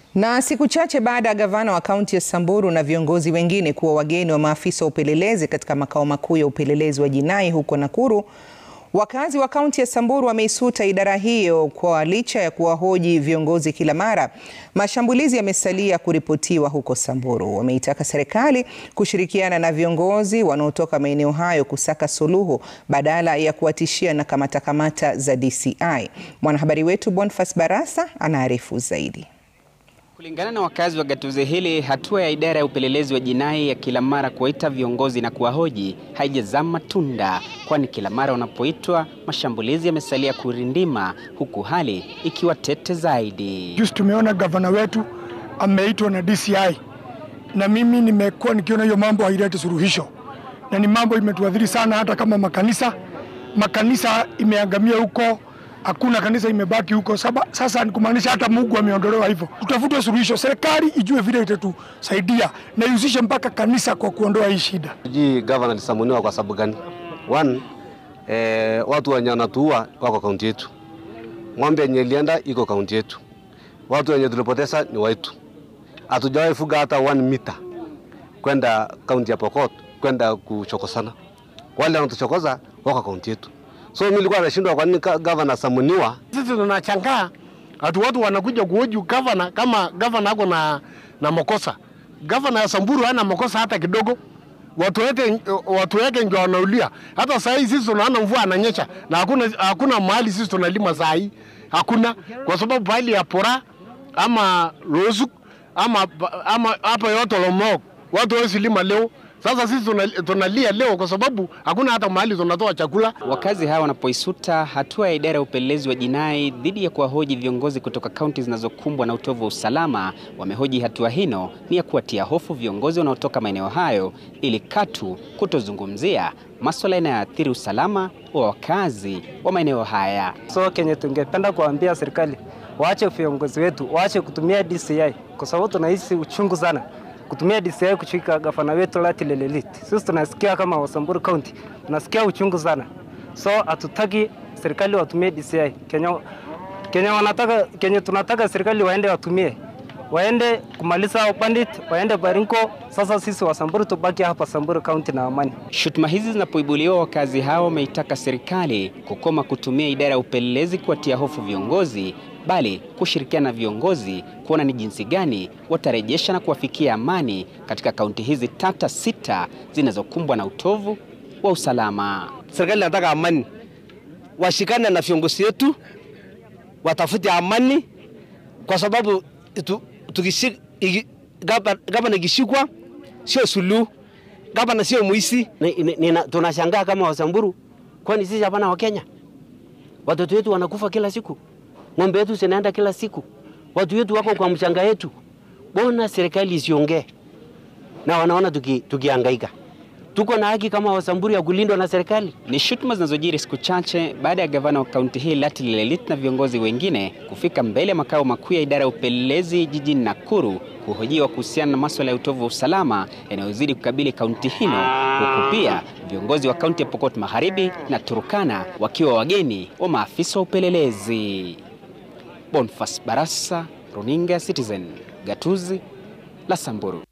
Na siku chache baada ya gavana wa kaunti ya Samburu na viongozi wengine kuwa wageni wa maafisa wa upelelezi katika makao makuu ya upelelezi wa jinai huko Nakuru, wakazi wa kaunti ya Samburu wameisuta idara hiyo kwa licha ya kuwahoji viongozi kila mara, mashambulizi yamesalia kuripotiwa huko Samburu. Wameitaka serikali kushirikiana na viongozi wanaotoka maeneo hayo kusaka suluhu badala ya kuwatishia na kamata kamata za DCI. Mwanahabari wetu Boniface Barasa anaarifu zaidi. Kulingana na wakazi wa gatuzi hili, hatua ya idara ya upelelezi wa jinai ya kila mara kuwaita viongozi na kuwahoji haijazaa matunda, kwani kila mara wanapoitwa mashambulizi yamesalia kurindima, huku hali ikiwa tete zaidi. Juzi tumeona gavana wetu ameitwa na DCI, na mimi nimekuwa nikiona hiyo mambo haileti suluhisho, na ni mambo imetuadhiri sana, hata kama makanisa makanisa imeangamia huko hakuna kanisa imebaki huko saba. Sasa ni kumaanisha hata Mungu ameondolewa hivyo. Tutafute suluhisho, serikali ijue vile itatusaidia na ihusishe mpaka kanisa kwa kuondoa hii shida. Sijui gavana alisamuniwa kwa sababu gani? One, eh, watu wenye wanatuua wako kaunti yetu, ng'ombe yenye ilienda iko kaunti yetu, watu wenye tulipoteza ni wetu. Hatujawahi fuga hata one meter kwenda kaunti ya Pokot kwenda kuchokosana, wale wanatuchokoza wako kaunti yetu. So mimi nilikuwa nashindwa kwa nini gavana samuniwa. Sisi tunachangaa watu watu wanakuja kuhoji gavana kama gavana ako na, na makosa. Gavana ya Samburu hana makosa hata kidogo. Watu wake watu wake ndio wanaulia. Hata saa hii sisi tunaona mvua ananyesha na hakuna hakuna mahali sisi tunalima saa hii. Hakuna kwa sababu pahali ya pora ama Rosuk ama ama hapa yote Lomok watu hawezi lima leo. Sasa sisi tunalia leo kwa sababu hakuna hata mahali tunatoa chakula. Wakazi hawa wanapoisuta hatua ya idara ya upelelezi wa jinai dhidi ya kuwahoji viongozi kutoka kaunti zinazokumbwa na utovu wa usalama, wamehoji hatua hino ni ya kuwatia hofu viongozi wanaotoka maeneo hayo ili katu kutozungumzia maswala yanayoathiri usalama wa wakazi wa maeneo haya. So kenye tungependa kuambia serikali waache viongozi wetu waache kutumia DCI kwa sababu tunahisi uchungu sana kutumia DCI kushika gavana wetu Lati Lelelit. Sisi tunasikia kama Wasamburu County, tunasikia uchungu sana, so hatutaki serikali watumie DCI. Kenya, Kenya wanataka, Kenya tunataka serikali waende watumie waende kumaliza bandit, waende Baringo. Sasa sisi Wasamburu tubaki hapa Samburu County na amani. Shutuma hizi zinapoibuliwa, wakazi hao wameitaka serikali kukoma kutumia idara ya upelelezi kuwatia hofu viongozi bali kushirikiana na viongozi kuona ni jinsi gani watarejesha na kuwafikia amani katika kaunti hizi tata sita zinazokumbwa na utovu wa usalama. Serikali inataka amani, washikane na viongozi wetu, watafute amani, kwa sababu gavana ikishikwa sio suluhu, gavana sio muisi. Tunashangaa kama Wasamburu, kwani sisi hapana Wakenya? Watoto wetu wanakufa kila siku ng'ombe yetu zinaenda kila siku, watu wetu wako kwa mchanga yetu. Bona serikali isiongee na wanaona tuki, tukihangaika. Tuko na haki kama Wasamburu ya kulindwa na serikali. Ni shutuma zinazojiri siku chache baada ya gavana wa kaunti hii Lati Lelelit na viongozi wengine kufika mbele ya makao makuu ya idara ya upelelezi jijini Nakuru kuhojiwa kuhusiana na masuala ya utovu wa usalama yanayozidi kukabili kaunti hino, huku pia viongozi wa kaunti ya Pokot Magharibi na Turkana wakiwa wageni wa maafisa wa upelelezi. Boniface Barasa, Runinga Citizen, gatuzi la Samburu.